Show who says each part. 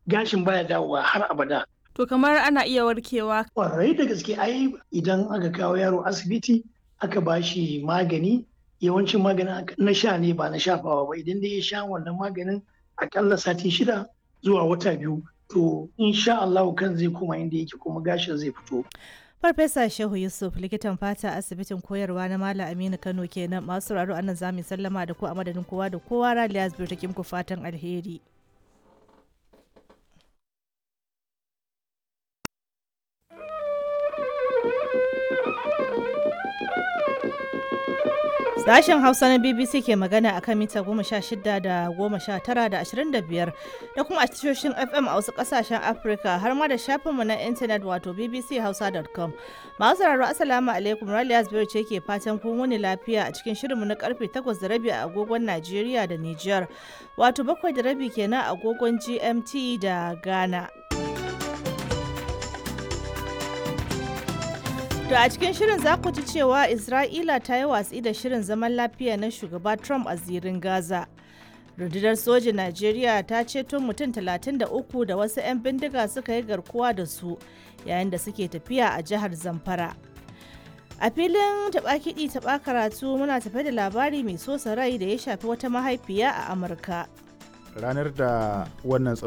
Speaker 1: gashin baya dawowa har abada
Speaker 2: To kamar ana iya warkewa.
Speaker 1: kwarai da gaske ai idan aka kawo yaro asibiti aka ba shi magani yawancin maganin na sha ne ba na shafawa ba idan dai ya sha wannan maganin akalla sati shida zuwa wata biyu to insha Allah kan zai koma inda yake kuma gashin zai fito
Speaker 3: Farfesa Shehu Yusuf likitan fata asibitin koyarwa na Malam Aminu Kano kenan masu sauraro anan za mu sallama da ku a madadin kowa da kowa Raliya Zubir take muku fatan alheri. Sashen Hausa na BBC ke magana akan mita goma sha shida da goma sha tara da ashirin da biyar da kuma a tashoshin FM a wasu kasashen Afirka har ma da shafinmu na intanet wato bbchausa.com. Masu sauraro Assalamu alaikum Raliya Zubairu ce ke fatan kun wuni lafiya a cikin shirinmu na karfe takwas da rabi a agogon Najeriya da Nijar wato bakwai da rabi kenan a agogon GMT da Ghana. To a cikin shirin za ku ji cewa Isra'ila ta yi watsi da shirin zaman lafiya na shugaba Trump a zirin Gaza. Rundunar sojin Najeriya ta ceto mutum 33 da wasu 'yan bindiga suka yi garkuwa da su yayin da suke tafiya a jihar Zamfara. A filin taɓa kiɗi taɓa karatu muna tafe da labari mai sosa rai da ya shafi wata mahaifiya a Amurka.
Speaker 4: ranar da wannan